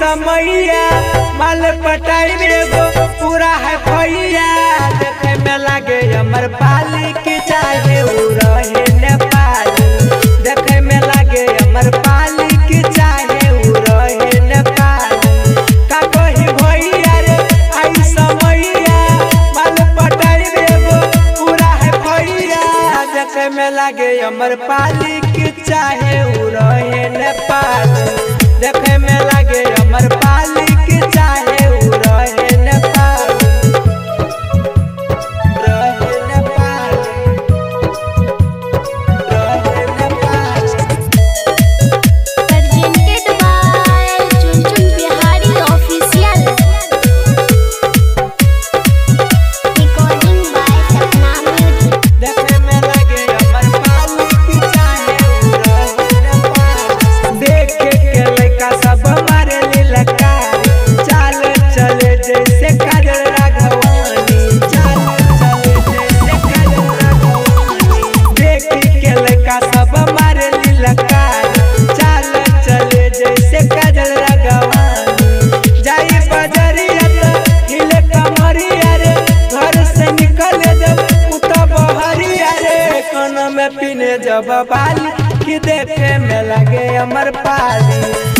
समैया माल पटाई एगो पूरा है भैया देखे में लागे अमर पाली की चाहे उ रहे नेपाली देखे में लागे अमर पाली की चाहे उ रहे नेपाली का कही भैया रे आई समैया माल पटाई एगो पूरा है भैया देखे में लागे अमर पाली की चाहे उ रहे नेपाली देखे में लागे अमर पाली की चाहे उ रहे नेपाली रहे नेपाली रहे Nepali presented by Chunchun Bihari Official. Recording by Sapna Music. देखे में लगे अमर पाली की चाहे उ रहे नेपाली देखे के लइका सब मारे लीलकार चाल चले जैसे काजल राघवानी चाल चले जैसे काजल राघवानी देखे के लइका सब मारे लीलकार चाल चले जैसे काजल राघवानी जाई बजरिया त हिले कमरिया रे घर से निकले जब उता बहरिया रे कान में पीने जब बाली कि देखे में लगे अमर पाली